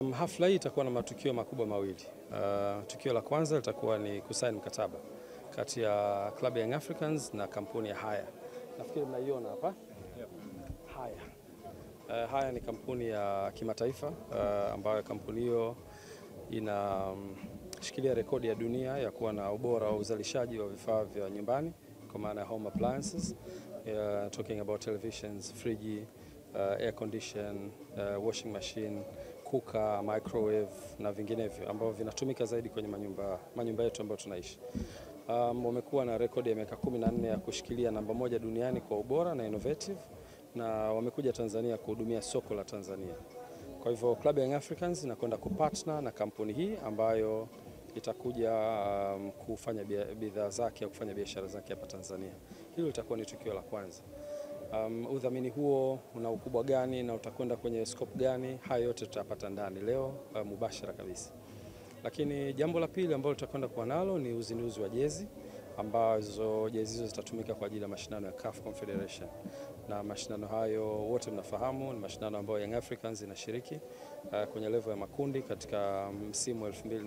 Hafla hii itakuwa na matukio makubwa mawili. Uh, tukio la kwanza litakuwa ni kusaini mkataba kati ya Club Young Africans na kampuni ya Haya. Nafikiri mnaiona hapa. Haya. Uh, Haya ni kampuni ya kimataifa uh, ambayo kampuni hiyo inashikilia um, rekodi ya dunia ya kuwa na ubora wa uzalishaji wa vifaa vya nyumbani kwa maana ya home appliances, uh, talking about televisions, friji, uh, air condition, uh, washing machine kuka, microwave na vinginevyo ambavyo vinatumika zaidi kwenye manyumba, manyumba yetu ambayo tunaishi. Um, wamekuwa na rekodi ya miaka 14 ya kushikilia namba moja duniani kwa ubora na innovative na wamekuja Tanzania kuhudumia soko la Tanzania. Kwa hivyo Club Young Africans inakwenda kupartner na kampuni hii ambayo itakuja um, kufanya bidhaa zake au kufanya biashara zake hapa Tanzania. Hilo litakuwa ni tukio la kwanza. Um, udhamini huo una ukubwa gani na utakwenda kwenye scope gani? Hayo yote tutapata ndani leo uh, mubashara kabisa. Lakini jambo la pili ambalo tutakwenda kuwa nalo ni uzinduzi wa jezi ambazo jezi hizo zitatumika kwa ajili ya mashindano ya CAF Confederation, na mashindano hayo wote mnafahamu ni mashindano ambayo Young Africans inashiriki uh, kwenye level ya makundi katika msimu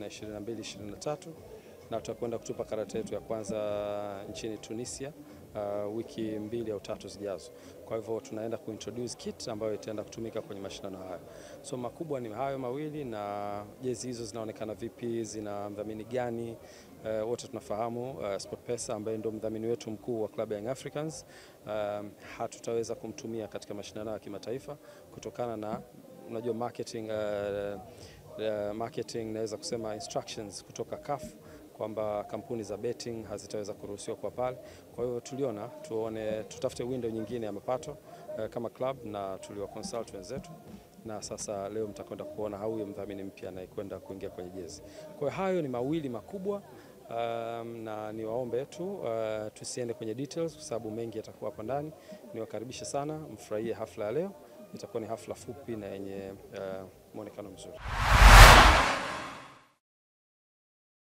2022-2023 na tutakwenda kutupa karata yetu ya kwanza nchini Tunisia uh, wiki mbili au tatu zijazo. Kwa hivyo tunaenda kuintroduce kit ambayo itaenda kutumika kwenye mashindano hayo. So makubwa ni hayo mawili, na jezi hizo zinaonekana vipi, zina mdhamini gani? Uh, wote tunafahamu uh, SportPesa ambaye ndio mdhamini wetu mkuu wa Club Young Africans um, hatutaweza kumtumia katika mashindano ya kimataifa kutokana na unajua marketing, uh, uh, marketing naweza kusema instructions kutoka CAF kwamba kampuni za betting hazitaweza kuruhusiwa kwa pale. Kwa hiyo tuliona tuone, tutafute window nyingine ya mapato uh, kama club na tuliwa consult wenzetu, na sasa leo mtakwenda kuona huyo mdhamini mpya anayekwenda kuingia kwenye jezi. Kwa hiyo hayo ni mawili makubwa. Um, na niwaombe tu uh, tusiende kwenye details kwa sababu mengi yatakuwa hapa ndani. Niwakaribishe sana, mfurahie hafla ya leo. Itakuwa ni hafla fupi na yenye uh, mwonekano mzuri.